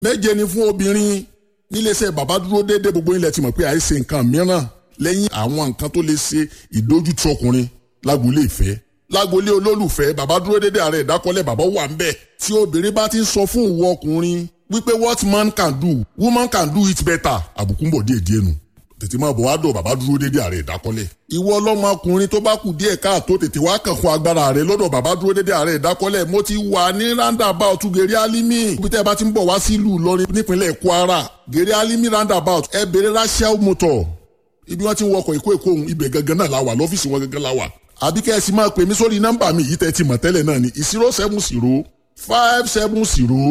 méje ni fún obìnrin níléeṣẹ́ bàbá dúró déédéé gbogbo ilẹ̀ ti mọ̀ pé àìsè nǹkan mìíràn lẹ́yìn àwọn nǹkan tó lè ṣe ìdójútì ọkùnrin lágboolé ìfẹ́ lágboolé olólùfẹ́ bàbá dúró déédéé ààrẹ ìdákọ́lẹ̀ bàbá wà ń bẹ̀ tí obìnrin bá ti ń sọ fún ìwọ ọkùnrin wípé what man can do woman can do it better àbùkù ń bọ̀ díẹ̀ díẹ̀ nù tètè máa bọ̀ wá dọ̀ bàbá dúró déédéé ààrẹ ìdákọ́lẹ̀ ìwọ ọlọ́mọkùnrin tó bá kù díẹ̀ káàtó tètè wá kàn fún agbára rẹ lọ́dọ̀ bàbá dúró déédéé ààrẹ ìdákọ́lẹ̀ mo ti wà ní roundabout gèrè alimi ibi tẹ́ ẹ bá ti ń bọ̀ wá sílùú Ìlọrin nípínlẹ̀ Kwara gèrè alimi roundabout ẹ bèrè rachel motor ibi wọ́n ti ń wọkọ̀ ìkó èkó ohun ibẹ̀ gangan náà la wà lọ́fíìsì wọn gangan la wà àbí kẹ́ ẹ sì máa pè mí sórí nọ́mbà mi yìí tẹ́ ti mọ̀ tẹ́lẹ̀ náà ni zero seven zero five seven zero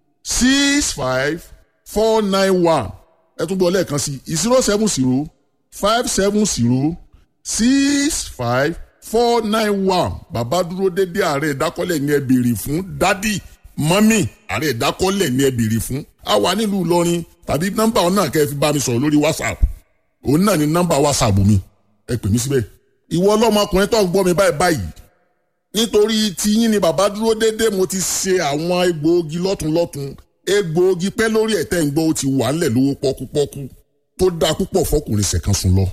six five four nine one ẹ tún bọ̀ lẹ́ẹ̀kan sí zero seven zero five seven zero six five four nine one bàbá dúró dédé ààrẹ ìdákọ́lẹ̀ ní ẹ béèrè fún dádì mọ́mì ààrẹ ìdákọ́lẹ̀ ní ẹ béèrè fún a wà nílùú Ìlọrin tàbí nọ́mbà ọ̀nà kẹ́ ẹ fi bá mi sọ̀rọ̀ lórí WhatsApp òun náà ni nọ́mbà WhatsApp mi ẹ pè mí síbẹ̀ ìwọ ọlọ́mọkùnrin tó ń gbọ́ mi báyìí báyìí nítorí tiyín ni bàbá dúró dédé mo ti ṣe àwọn egbòogi lọ́tunlọ́tun egbòogi pẹ́ lórí ẹ̀tẹ́ ń gbọ́ ó ti wà ńlẹ̀ lówó pọ́kúpọ́kú tó dáa púpọ̀ fọkùnrin ṣẹ̀kan sùn lọ.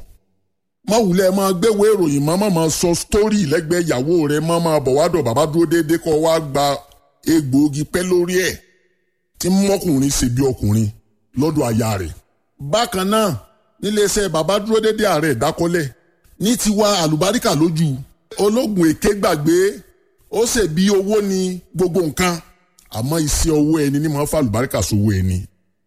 má wulẹ̀ máa gbéwèé ìròyìn má má máa sọ sítórì lẹ́gbẹ̀ẹ́ ìyàwó rẹ̀ má máa bọ̀ wá dọ̀ bàbá dúró dédé kọ́ wá gba egbòogi pẹ́ lórí ẹ̀ tí mọ́kùnrin ṣe bí ọkùnrin lọ́dọ̀ aya rẹ̀. bákan náà níléeṣẹ́ bàbá dúró dédé ààrẹ ìdákọ́lẹ̀ ní tiwa àlùbáríkà lójú ológun èké gbàgbé ó ṣe bí owó ní gbogbo nǹkan àmọ́ iṣẹ́ owó ẹni ní máa ń fa àlùbáríkà sówó ẹni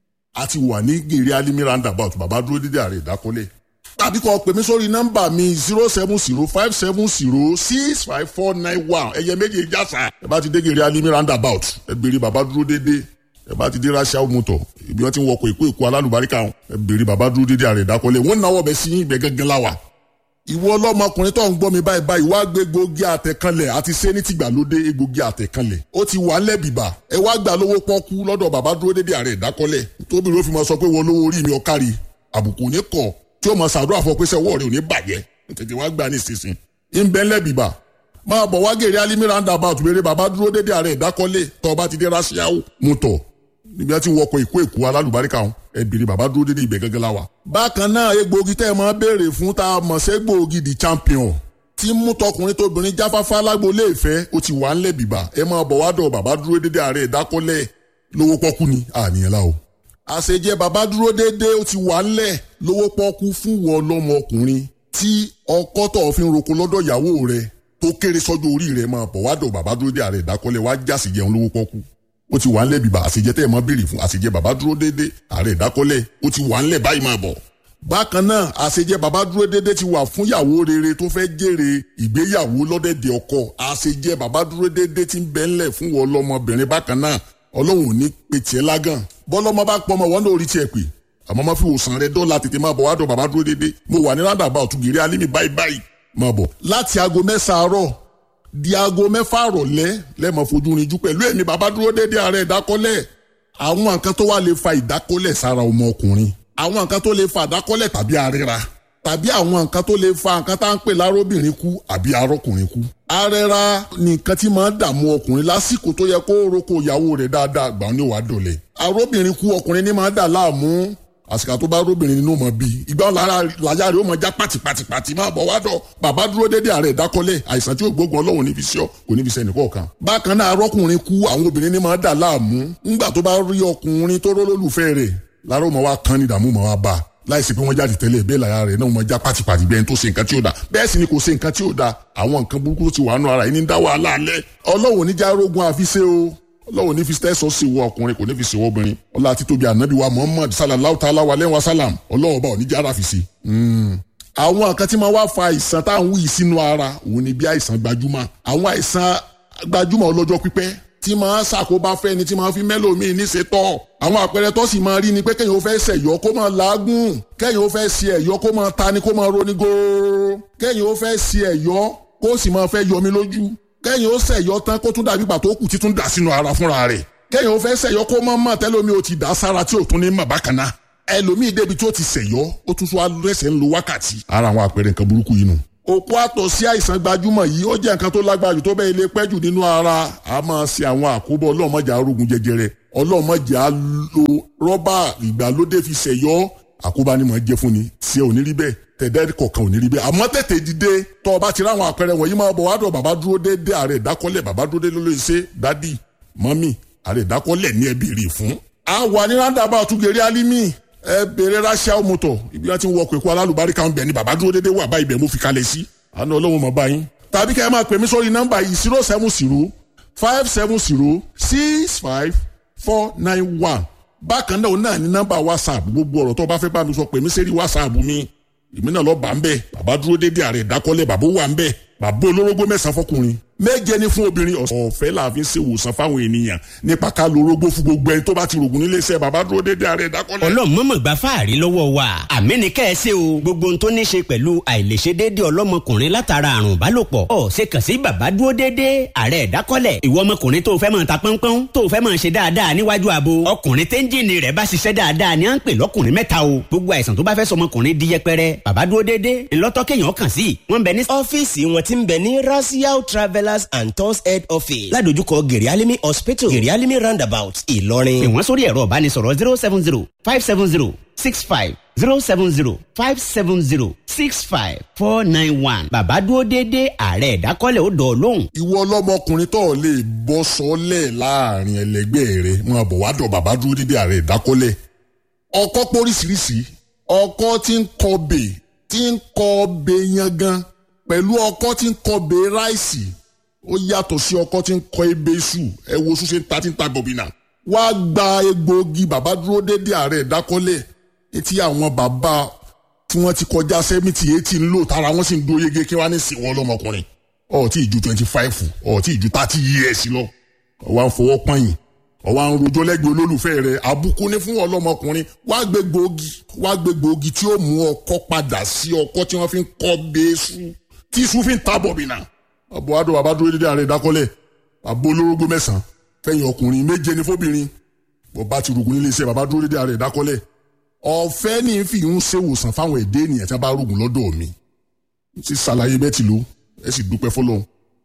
a ti wà ní gèrè alimi roundabout bàbá dúró dédé ààrẹ ìdákọ́lẹ̀ tàbí kọ́ pè mí sórí nọ́mbà mi zero seven zero five seven zero six five four nine one ẹ̀yẹ méje jásà ẹ bá ti dé gèrè alimi roundabout ẹ béèrè bàbá dúró dédé ẹ bá ti dé rachel motor ibi wọn ti ń wọkọ̀ èkó èkó alálùbáríkà ẹ béèrè bàbá dúró dédé ààrẹ ìdákọ́lẹ̀ wọn náwó bẹ sí ibẹ̀ gángan láwà ìwọ ọlọ́mọkùnrin tó ń gbọ́ mi báyìí báyìí wá gbé egbògi àtẹ̀kanlẹ̀ àti ṣé ní tìgbàlódé egbògi àtẹ̀kanlẹ̀ ó ti wà ńlẹ̀ bìbà ẹ wá gbà lówó pọ́kú lọ́dọ̀ bàbá dúró dédé ààrẹ ìdákọ́lẹ̀ tóbi ló fi máa sọ pé wọ́n lówó orí mi ọ̀kárí àbùkù ní kọ̀ tí ó máa ṣàdúrà fún ọ pé sẹ́wọ́ rẹ̀ ò ní bàjẹ́ tètè wá gbà ní ìsinsin ń bẹ́ ńlẹ̀ bìbà máa bọ̀ wá gèrè alimi roundabout béèrè bàbá dúró dédé ààrẹ ìdákọ́lẹ̀ tó bá ti dé rasiawo mutọ̀ níbi tí wọ́n kọ ìkó èkó alálùbáríkà wọn ẹbìrì bàbá dúró dédé ibẹ̀ gẹ́gẹ́ la wa. bákan náà egbòogi tẹ́ ẹ máa béèrè fún tá a mọ̀ sí egbòogi the champion tí mú tọkùnrin tóbìnrin jáfáfá lágboolé ìfẹ́ ó ti wà ńlẹ̀ bìbà ẹ máa bọ̀ wá dọ̀ bàbá dúró dédé ààrẹ ìdákọ́lẹ̀ lówó pọ́kú ni àníyàn la o. àṣejẹ bàbá dúró dédé ó ti wà ńlẹ̀ lówó pọ́kú fún wọn lọ́mọ ọkùnrin tí ọkọ tó fi ń roko lọ́dọ̀ ìyàwó rẹ̀ tó kéré sọ́jọ́ orí rẹ̀ máa bọ̀ wá dọ̀ bàbá dúró dédé ààrẹ ìdákọ́lẹ̀ wá jásì jẹun lówó pọ́kú ó ti wà ńlẹ̀ bíbá àṣejẹ tẹ́ ẹ̀ mọ́ béèrè fún àṣejẹ bàbá dúró dédé ààrẹ ìdákọ́lẹ̀ ó ti wà ńlẹ̀ báyìí máa bọ̀. bákan náà àṣejẹ bàbá dúró dédé ti wà fún yàwó rere tó fẹ́ jèrè ìgbéyàwó lọ́dẹ̀dẹ̀ ọkọ àṣejẹ bàbá dúró dédé ti ń bẹ ńlẹ̀ fún wọn lọ́mọbìnrin bákan náà ọlọ́run ò ní pe tiẹ̀ lágàn bọ́lọ́mọ bá pọ́ ọmọ wọn náà orí tiẹ̀ pè àmọ́ má fi òsàn rẹ dọ́là tètè máa bọ̀ wá dọ̀ bàbá dúró dédé mo wà ní rádàbà òtúgìrì alímì báyìí báyìí máa bọ̀ láti aago mẹ́sàn-án àárọ̀ di aago mẹ́fà rọ̀lẹ́ lẹ́mọ̀ fojú rinjú pẹ̀lú ẹ̀mí bàbá dúró dédé ààrẹ ìdákọ́lẹ̀ àwọn nǹkan tó wà lè fa ìdákọ́lẹ̀ sára ọmọ ọkùnrin àwọn nǹkan tó lè fa ìdákọ́lẹ̀ tàbí àríra tàbí àwọn nǹkan tó lè fa nǹkan tá à ń pè lárobìnrin kú àbí arọ́kùnrin kú. arẹra ni nǹkan tí máa ń dààmú ọkùnrin lásìkò tó yẹ kó roko ìyàwó rẹ̀ dáadáa gbà ní wàá dọ̀lẹ̀. arọ́bìnrin kú ọkùnrin ní máa ń dà láàmú àsìkò tó bá róbìnrin nínú mọ bíi ìgbà lára làyà rẹ̀ ó mọ já pàtìpàtìpàtì máa bọ̀ wádọ̀ bàbá dúró dédé ààrẹ ìdákọ́lẹ̀ àìsàn tí ó gbógun ọlọ́run ní fi ṣọ́ kò ní fi ṣe ẹnìkọ̀ọ̀kan. bákan náà arọ́kùnrin kú àwọn obìnrin ní máa dà láàmú ńgbà tó bá rí ọkùnrin tó rólólùfẹ́ rẹ̀ lára ó mọ wá kán ní ìdààmú mọ wá bá a láìsí pé wọ́n jáde tẹ́lẹ̀ bẹ́ẹ̀ lára rẹ̀ náà wọ́n já pàtìpàtì bẹ́ẹ̀ tó ṣe nǹkan tí ó da bẹ́ẹ̀ sì ni kò ṣe nǹkan tí ó da àwọn nǹkan burúkú tó ti wà nù ara yìí ní dá wàhálà alẹ́ ọlọ́wọ́ oníjà rogun àfiṣe o ọlọ́wọ́ ní fi tẹ́sọ̀ sí wọ ọkùnrin kò ní fi ṣèwọ́ obìnrin ọlá àti tóbi ànábì wa muhammad sallallahu ta'ala wa lẹ́wọ̀n salam ọlọ́wọ́ bá oníjà ara fi ṣe. àwọn nǹkan tí máa wá fa àìsàn tá à ń wí sínú ara òun ni bí àìsàn gbajúmọ̀ àwọn àìsàn gbajúmọ̀ ọlọ́jọ́ pípẹ́ tí máa ṣàkóbá fẹ́ni tí máa fi mẹ́lòmíì níṣe tọ́. àwọn àpẹẹrẹ tó sì máa rí ni pé kéèyàn ó fẹ́ ṣẹ̀yọ́ kó máa làágùn kéèyàn ó fẹ́ ṣe ẹ̀yọ́ kó máa tani kó máa roni góóró kéèyàn ó fẹ́ ṣe ẹ̀yọ́ kó sì máa fẹ́ yọmi lójú kéèyàn ó ṣẹ̀yọ́ tán kó tún dàbí pàtó kù títún dà sínú ara fúnra rẹ̀ kéèyàn ó fẹ́ ṣẹ̀yọ́ kó máa mọ̀ tẹ́lómi ó ti dà sára tí ò tún ní mọ̀ bákan náà ẹlòmíì débi tó ti ṣẹ̀yọ́ ó tún tún lẹ́sẹ̀ ń lo wákàtí. ara àwọn àpẹẹrẹ nǹkan burúkú yìí nù òkú àtọ̀ sí àìsàn gbajúmọ̀ yìí ó jẹ́ nǹkan tó lágbára jù tó bẹ́ẹ̀ lè pẹ́ jù nínú ara a máa ṣe àwọn àkóbọ̀ ọlọ́mọjà arógun jẹjẹrẹ ọlọ́mọjà lo rọ́bà ìgbàlódé fi ṣẹ̀yọ́ àkóbá ni mò ń jẹ́ fún ni tí ò ní rí bẹ́ẹ̀ tẹ̀dẹ́ kọ̀ọ̀kan ò ní rí bẹ́ẹ̀ àmọ́ tètè dìde tọ́ ọ bá ti ráwọn àpẹẹrẹ wọ̀nyí máa bọ̀ wádọ̀ bàbá dúró déédéé ààrẹ ìdákọ́lẹ̀ bàbá dúró déédéé ló lè ṣe dádì mọ́mì ààrẹ ìdákọ́lẹ̀ ní ẹbí rè fún. a wà ní rándàbà tugeri alimi ẹ bèrè ránṣẹ́ ọmọtọ̀ ibi wọn ti ń wọkọ̀ èkó alálùbáríkà ń bẹ̀ ni bàbá dúró déédéé wà báyìí bẹ̀ mo fi kalẹ̀ sí. àná ọlọ́run mọ̀ báyìí. tàbí kẹ́ ẹ máa pè mí sórí nọ́mbà yìí zero seven zero five seven zero six five four nine one bákan náà náà ní nọ́mbà whatsapp gbogbo ọ̀rọ̀ tó bá fẹ́ bá mi sọ pè mí sẹ́rí whatsapp mi èmi náà lọ bá ń bẹ bàbá dúró déédéé ààrẹ ìdákọ́lẹ̀ bàbá wà ń bẹ bàbá olórógbó mẹ́sàn-án fọkùnrin méje ni fún obìnrin ọ̀fẹ́ la fi ń ṣe ìwòsàn fáwọn ènìyàn nípa ká lo orógbó fún gbogbo ẹni tó bá ti rògùn nílé iṣẹ́ bàbá dúró déédéé ààrẹ ìdákọ́lẹ̀. ọlọ́run mọ̀mọ́ gba fáàrí lọ́wọ́ wa àmì ní kẹ́ ẹ ṣe o gbogbo ohun tó ní ṣe pẹ̀lú àìlèṣe déédéé ọlọ́mọkùnrin látara àrùn ìbálòpọ̀ ọ̀ ṣe kàn sí bàbá dúró déédéé ààrẹ ìdákọ́lẹ̀ ìwọ ọmọkùnrin tó fẹ́ máa ta pọ́npọ́n tó fẹ́ máa ṣe dáadáa níwájú abo ọkùnrin téńjìnì rẹ̀ bá ṣiṣẹ́ dáadáa ni à ń pè lọ́kùnrin mẹ́ta o gbogbo àìsàn tó bá fẹ́ sọmọkùnrin di yẹpẹrẹ bàbá dúró déédéé ńlọ́tọ́ kéèyàn kàn sí wọ́n bẹ ní. ọ́fíìsì wọn ti ń bẹ ní rasiao travellers and tours head office ládojúkọ gerialimi hospital gerialimi roundabout ìlọrin. pè wọ́n sórí ẹ̀rọ ìbánisọ̀rọ̀ zero seven zero five seven zero six five zero seven zero five seven zero six five four nine one bàbá dúró déédéé ààrẹ ìdákọ́lẹ̀ ó dọ̀ lóhùn. ìwọ ọlọ́mọkùnrin tó lè bọ́ sọ́lẹ̀ láàrin ẹlẹgbẹ́ rẹ máa bọ̀ wá dọ̀ bàbá dúró déédéé ààrẹ ìdákọ́lẹ̀ ọkọ́ póríṣiríṣi ọkọ́ tí ń kọbè tí ń kọbè yangan pẹ̀lú ọkọ́ tí ń kọbè ráìsì ó yàtọ̀ sí ọkọ́ tí ń kọ ebè iṣu ẹ wo oṣù ṣe ń ta tí ń ta gọ̀bìnà wá gba egbòogi bàbá dúró déédéé ààrẹ ìdákọ́lẹ̀ etí àwọn bàbá tí wọ́n ti kọjá sẹ́mìtì eighty ń lò tára wọ́n sì ń dúró yege kí wọ́n á ní sìn wọ́n lọ́mọkùnrin ọ̀ọ́tí ìju twenty five ọ̀ọ́tí ìju thirty years lọ ọ̀wá ń fọwọ́ pọ́yìn ọ̀wá ń rojọ́ lẹ́gbẹ̀ẹ́ olólùfẹ́ rẹ̀ àbùkù ní fún ọlọ́mọkùnrin wá gbé gbòógì wá gbé gbòógì tí ó mú ọkọ́ padà sí ọkọ́ tí wọ́n fi ń kọ́ bẹ́ẹ́sù tí iṣu fi ń ta bọ̀bìnà ọ̀bọ̀ adó bàbá dúró dédé ààrẹ ìdákọ́lẹ̀ àbó olórógbó mẹ́sàn-án fẹ̀yìn ọkùnrin méje ní fóbìnrin bọ̀bá ti rògùn nílé iṣẹ́ bàbá dúró dédé ààrẹ ìdákọ́lẹ̀ ọ̀fẹ́ ní fi ń ṣèwòsàn fáwọn èdè ènìyàn tí wọ́n bá rògùn lọ́dọ̀ mi ti ṣàlàyé bẹ́ẹ̀ ti lò ẹ sì dúpẹ́ fọlọ́run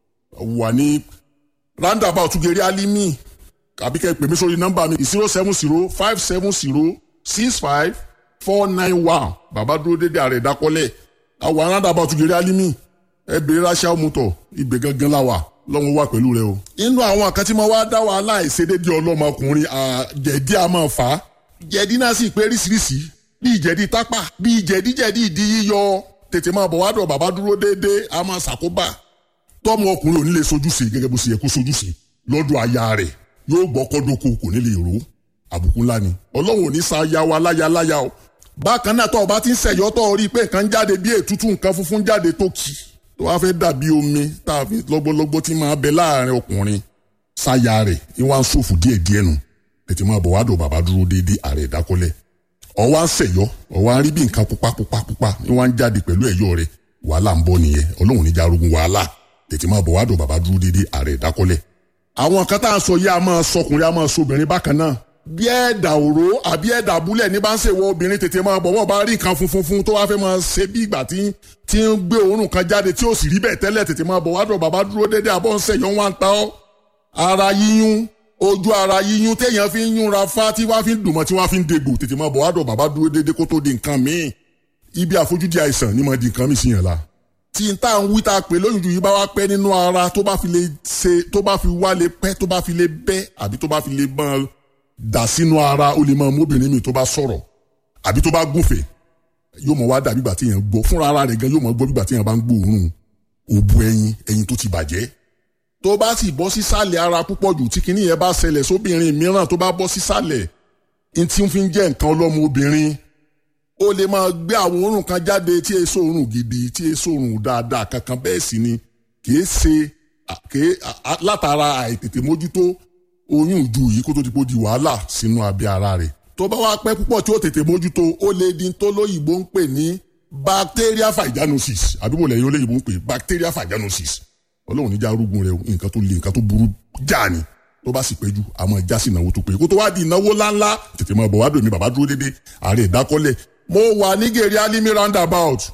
wà ní roundabout tugeri alimi àbí kẹ́ ẹ pè mí sórí nọ́mbà mi zero seven zero five seven zero six five four nine one bàbá dúró dédé ààrẹ ìdákọ́lẹ̀ àwọn roundabout tugeri alimi ẹ bèrè ráṣà mọ́tò ibẹ̀ gangan la wà lọ́wọ́ wà pẹ̀lú rẹ o. inú àwọn kan tí mo wá dá wàhálà ìṣedédé ọlọ́mọkùnrin jẹ̀dí a máa fà á jẹ̀dí náà sì pé ríṣiríṣi bíi jẹ̀dí tápà bíi jẹ̀díjẹ̀dí ìdí yíyọ tètè máa bọ̀ wádọ̀ bàbá dúró déédéé a máa ṣàkóbá tọ́mọ ọkùnrin ò ní lè sojúṣe gẹ́gẹ́ bó ṣe yẹ kó sojúṣe lọ́dọ̀ aya rẹ̀ yóò gbọ́ kọ́dọ̀kọ kò ní lè ró àbùkù ńlá ni ọlọ́run ò ní sa aya wa láya láya o bákan náà tó o bá ti ń ṣẹ̀yọ́ tó o rí i pé nǹkan jáde bí ètútù nǹkan funfun jáde tó kì tó wá fẹ́ dàbí omi tá a fi lọ́gbọ́lọ́gbọ́ tí máa bẹ láàrin ọkùnrin sáya rẹ̀ ìwà ń ṣòfò díẹ̀díẹ̀ nù tètè máa bọ̀ wá dọ̀ bàbá dúró déédéé ààrẹ ìdákọ́lẹ̀ ọwọ́ à ń ṣẹ̀yọ́ ọwọ́ à ń rí bí nǹkan pupa pupa pupa ni wọ́n ń jáde pẹ̀lú ẹ̀yọ́ rẹ̀ wàhálà ń bọ̀ nìyẹn ọlọ́run níjà arógun wàhálà tètè máa bọ̀ wá dọ̀ bàbá dúró déédéé ààrẹ ìdákọ́lẹ̀. àwọn kan tá à ń sọ yìí a máa sọkùnrin a máa sọbìnrin bákan náà bí ẹ̀dà òró àbí ẹ̀dà abúlẹ̀ ní bá ń ṣèwọ obìnrin tètè máa bọ̀ wọ́n bá rí nǹkan funfun fun tó wá fẹ́ máa ṣe bí ìgbà tí tí ń gbé òórùn kan jáde tí ò sì rí bẹ́ẹ̀ tẹ́lẹ̀ tètè máa bọ̀ wá dọ̀ bàbá dúró déédéé àbọ̀ ń ṣẹ̀yọ́ wọn ta ọ́ ara yíyún ojú ara yíyún téèyàn fi ń yúnra fá tí wọ́n fi ń dùnmọ́ tí wọ́n fi ń degbò tètè máa bọ̀ wá dọ̀ bàbá dúró déédéé kó tó di nǹkan míì ibi àfojúdi àìsàn ni mo di nǹkan míì sí yẹn la. tí n tá à ń wí tá a pè lóyún ju yìí bá wá pẹ́ nínú ara tó bá fi lè ṣe tó bá fi wá lè pẹ́ tó bá fi lè bẹ́ àbí tó bá fi lè bọ́n dà sínú ara ó lè máa móbìnrin mi tó bá sọ̀rọ̀ àbí tó bá gúnfè yóò mọ̀ wá dà bígbà tí yẹn gbọ́ fúnra ara rẹ̀ gan yóò mọ̀ gbọ́ bígbà tí yẹn bá ń gbóòórùn òbu ẹyin ẹyin tó ti bàjẹ́ tó bá sì bọ́ sísàlẹ̀ ara púpọ̀ jù tí kinní yẹn bá ṣẹlẹ̀ sóbìnrin mìíràn tó bá bọ́ sísàlẹ̀ n tí ń fi jẹ́ nǹkan ọlọ́mọ obìnrin ó lè máa gbé àwọn òórùn kan jáde tí èso òórùn gidi tí èso òórùn dáadáa kankan bẹ́ẹ̀ sì ni kìí ṣe kìí látara àìtètè mójútó oyún ìju yìí kó tó ti pọ̀ di wàhálà sínú abẹ́ ara rẹ̀ tó bá wá pẹ́ púpọ̀ tí ó tètè mójútó ó lè di tó lóyìnbó ń pè ní bacteria vaginosis àdúgbò lẹ́yìn olóyìnbó ń pè bacteria vaginosis ọlọ́run níjà arúgbó rẹ nǹkan tó le nǹkan tó burú já ni tó bá sì péjú àmọ́ ìjà sí ìnáwó tó pé kó tó wá di ìnáwó ńláńlá tètè máa bọ̀ wá dòmí bàbá dúró dédé ààrẹ ìdákọ́lẹ̀ mo wà ní gèrè alimi roundabout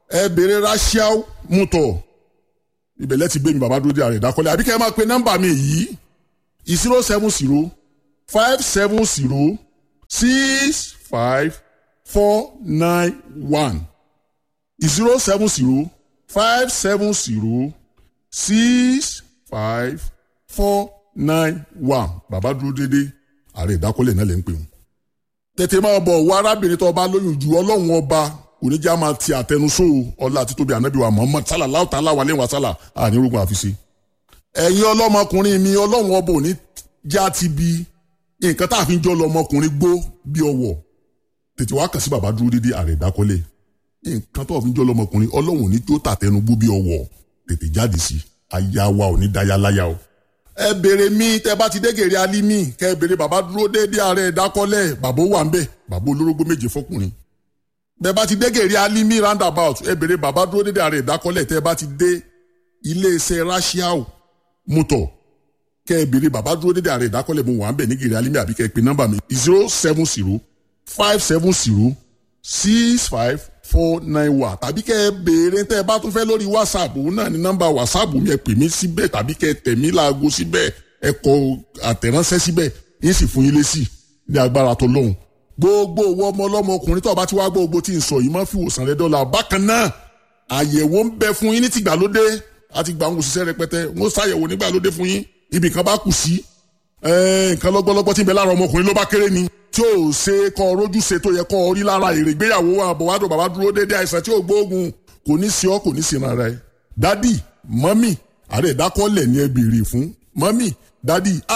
ẹ béèrè rachel mutọ ibẹ̀lẹ̀ ti gbé mi bàbá dúró dé ààrẹ ìdákọ́lẹ̀ àbí kẹ́ ẹ máa pe nọ́mbà mi yìí zero seven zero five seven zero six five four nine one zero seven zero five seven zero six five four nine one bàbá dúró dédé ààrẹ ìdákọ́lẹ̀ náà lè ń pè wọ́n. tètè máa bọ̀ wọ arábìnrin tó bá lóyún ju ọlọ́run ọba oníjà máa ti àtẹnusó ọlá àti tóbi ànábì wa Muhammad sálà láwùtà aláwalẹ̀ wa sálà àníorúkọ àfiṣe. ẹ̀yin ọlọ́mọkùnrin mi ọlọ́run ọba òní já ti bi nǹkan tá a fi ń jọ lọmọkùnrin gbó bí ọwọ́ tètè wá kàn sí bàbá dúró dédé ààrẹ ìdákọ́lẹ̀ nǹkan tó fi ń jọ lọmọkùnrin ọlọ́run òní tó tàtẹnu gbó bí ọwọ́ tètè jáde sí aya wa òní dáyà láyà o ẹ béèrè mi tẹ bá ti dégèrè alimi kẹ béèrè bàbá dúró déédéé ààrẹ ìdákọ́lẹ̀ bàbá wà ń bẹ̀ bàbá olórógbó méje fọkùnrin bẹ bá ti dégèrè alimi roundabout ẹ béèrè bàbá dúró déédéé ààrẹ ìdákọ́lẹ̀ tẹ bá ti dé iléeṣẹ́ rashiao mọ́tò kẹ béèrè bàbá dúró déédéé ààrẹ ìdákọ́lẹ̀ mo wà ń bẹ̀ ní gèrè alimi àbí kẹ pè nọ́mbà mi zero seven zero five seven zero six five four nine one tàbí kẹ́ ẹ béèrè tẹ́ ẹ bá tún fẹ́ lórí whatsapp òun náà ní nọ́mbà whatsapp mi ẹ pè mí síbẹ̀ tàbí kẹ́ ẹ tẹ̀ mí láago síbẹ̀ ẹ kọ àtẹ̀ránṣẹ́ síbẹ̀ yín sì fún yín lésì ní agbára tó lóhùn. gbogbo owó ọmọ ọlọ́mọ ọkùnrin tó bá ti wá gbogbo tí ń sọ yìí máa fi wòsàn rẹ dọ́là bákan náà àyẹ̀wò ń bẹ fún yín ní tìgbàlódé àti gbà ń òṣìṣẹ́ rẹpẹtẹ wọ́n ṣàyẹ̀wò nígbàlódé fún yín ibì kan bá kù sí nǹkan lọ́gbọ́lọ́gbọ́ tí ń bẹ lára ọmọkùnrin ló bá kéré ni tí ò ṣe kọ rojú ṣe tó yẹ kọ rí lára èrè ìgbéyàwó àbọ̀wádùn bàbá dúró dédé àìsàn tí ò gbóògùn kò ní sí ọ kò ní sí rárá ẹ. dádì mọ́mì ààrẹ ìdákọ́lẹ̀ ni ẹ béèrè fún mọ́mì dádì